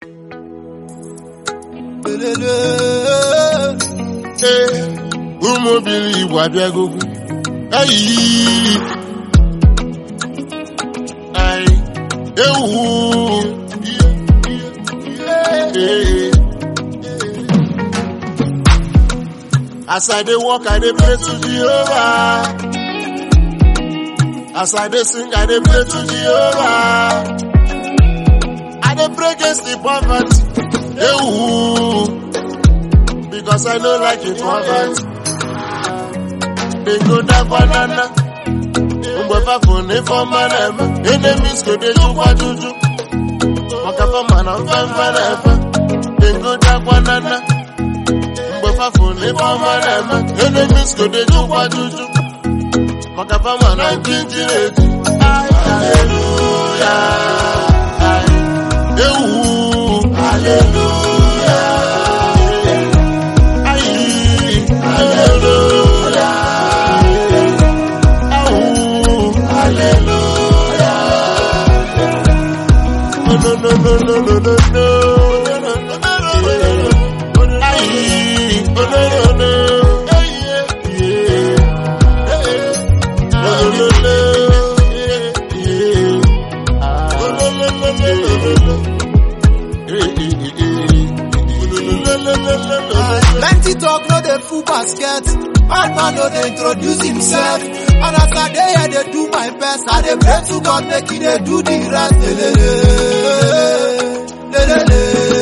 Ee, ụmụ obili Igbo abịagokwu ayi ayi ewu Ee. As I dey walk, I dey pray to Jehovah. As I dey sing, I dey pray to Jehovah. I dey pray against the poverty. Ewu. Because I no like it poverty. They go down banana. Mgbe fafo na ife ọma na-eme. Enemies go dey jukwa juju. Maka fama na mfefe na-efe. They go down banana. Mgbe fafo na ife ọma na-eme. Enemies go dey jukwa juju. Maka fama na njinjiri eji. Hallelujah. Ewu. Hallelujah. Ayi. Hallelujah. Awu. Hallelujah. No, no, no, no, no, no, no, no. Ayi. Oh, no, no, no. Hey, yeah, yeah. Hey, no, no, no. Yeah, yeah. Oh, no, no, no, no, no, no, no. Hey, hey, hey, hey. No, no, no, no, no, no. Plenty talk no dey full basket. Bad man no dey introduce himself. And as I dey here dey do my best, I dey pray to God make he dey do the rest. Lelele, lelele,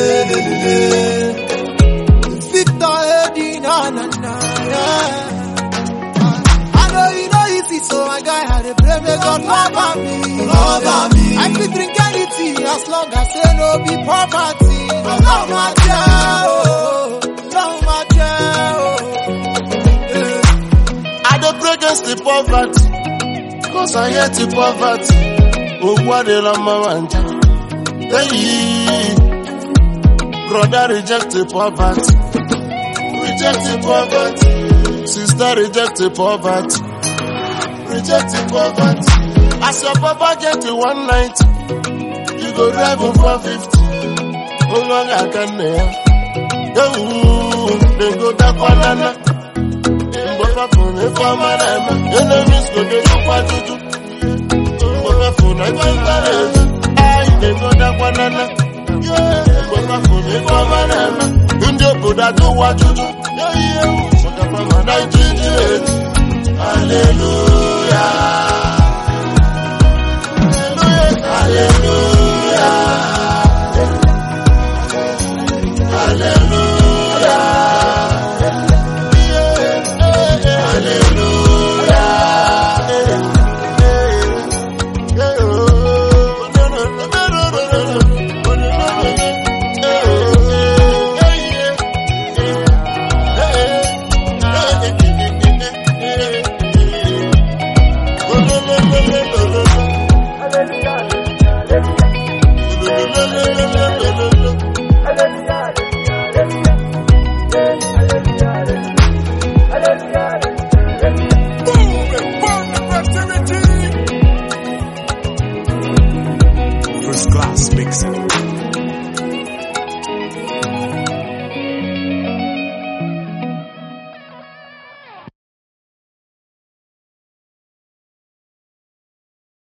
lelele. Victor Edi na na na yeah. I know you know if it's so my guy, I dey pray make God cover me, cover me. I fit drink anything as long as say no be poverty. Love my child, oh, love my child. Yeah. I dey pray against the poverty. Cause I hate the poverty. Ogwu adịla mma ma nja. Hey, brother reject the poverty. Reject the poverty. Sister reject the poverty. Reject the poverty. As your papa get to 190, you go drive him 450. Ụlọ ga-aka nne ya. Ewu, they go dakwa nana. Mgbe fafụ na ife ọma na-eme, enemies go dey jukwa juju. Mgbe fafụ na ife nta na-eme, anyị na-egodakwa nana. Mgbe fafụ na ife ọma na-eme, ndị obodo ajụwa juju. Maka fama na ijiji eti. Hallelujah. Hallelujah. First class mixing.